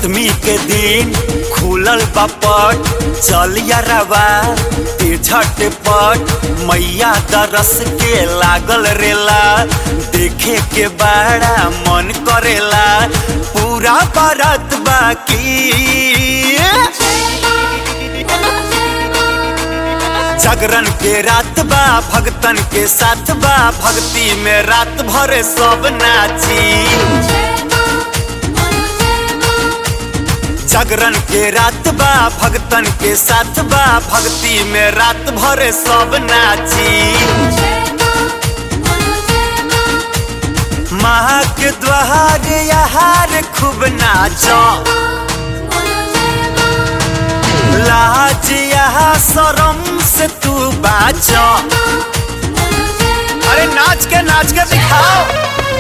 सप्तमी के दिन खुलल बापट चल यारवा ते झटपट मैया दरस के लागल रेला देखे के बड़ा मन करेला पूरा बारात बाकी जागरण के रात बा भगतन के साथ बा भक्ति में रात भर सब नाची जागरण के रात बा भगतन के साथ बा भक्ति में रात भर सब नाची माँ के द्वार यार खूब नाचो लाज यहाँ शरम से तू बाचो अरे नाच के नाच के दिखाओ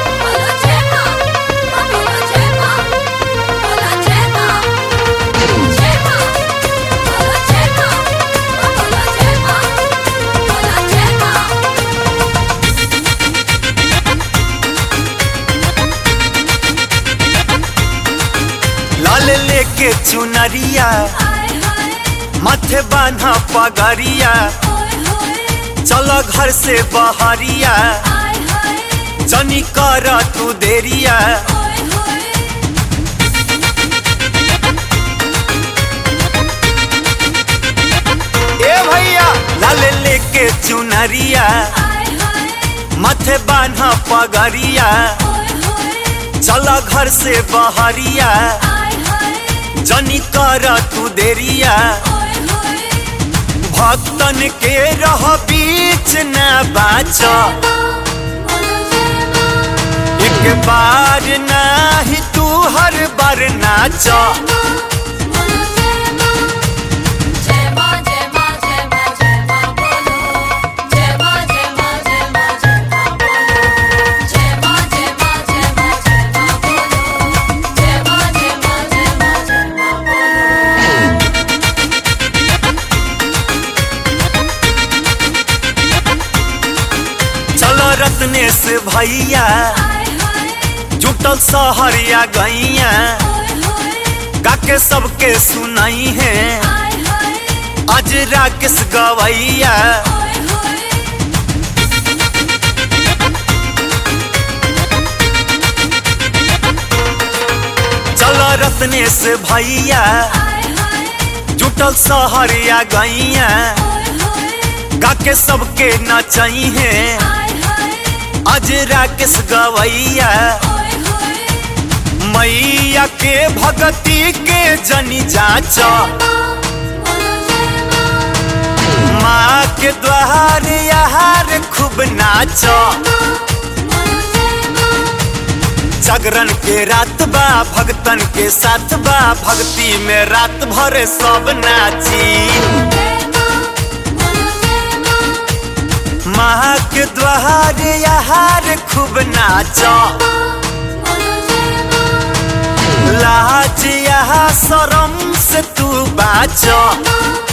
लाल लेके चुनरिया माथे बान्हा पगड़िया चलो घर से बहरिया जनी कर तू देरिया ए भैया लाल लेके चुनरिया माथे बान्हा पगड़िया चलो घर से बहरिया जनी कर तू देरिया भक्तन के रह बीच न बाच एक बार नाही तू हर बार नाच चलो रत्नेश भैया जुटल सहरिया गैया गाके सबके सुनाई है आज राकेश गवैया चलो रत्नेश भैया जुटल सहरिया गैया गाके सबके नचाई है आज राकेश गवैया मैया के भगती के जनी जाच माँ के द्वार यार खूब नाच जागरण के रात बा भगतन के साथ बा भक्ति में रात भर सब नाची माँ के द्वार यार खूब नाचो लाज यहाँ शरम से तू बाचो